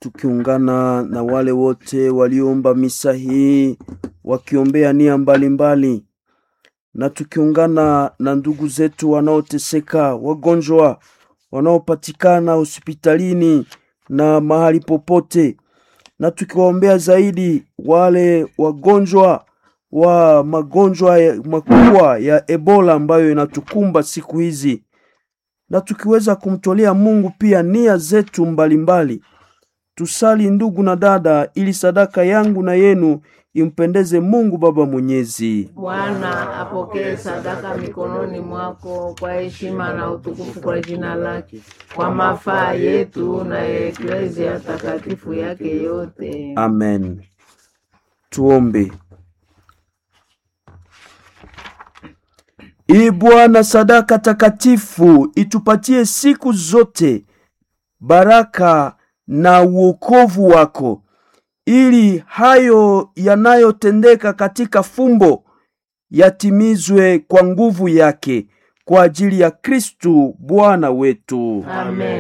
tukiungana na wale wote waliomba misa hii wakiombea nia mbalimbali, na tukiungana na ndugu zetu wanaoteseka, wagonjwa wanaopatikana hospitalini na mahali popote, na tukiwaombea zaidi wale wagonjwa wa magonjwa ya- makubwa ya Ebola ambayo inatukumba siku hizi, na tukiweza kumtolea Mungu pia nia zetu mbalimbali. Tusali ndugu na dada, ili sadaka yangu na yenu impendeze Mungu Baba Mwenyezi. Bwana apokee sadaka mikononi mwako kwa heshima na utukufu kwa jina lake, kwa mafaa yetu na ya eklezia takatifu yake yote. Amen. Tuombe. Ee Bwana, sadaka takatifu itupatie siku zote baraka na uokovu wako, ili hayo yanayotendeka katika fumbo yatimizwe kwa nguvu yake, kwa ajili ya Kristu Bwana wetu. Amen.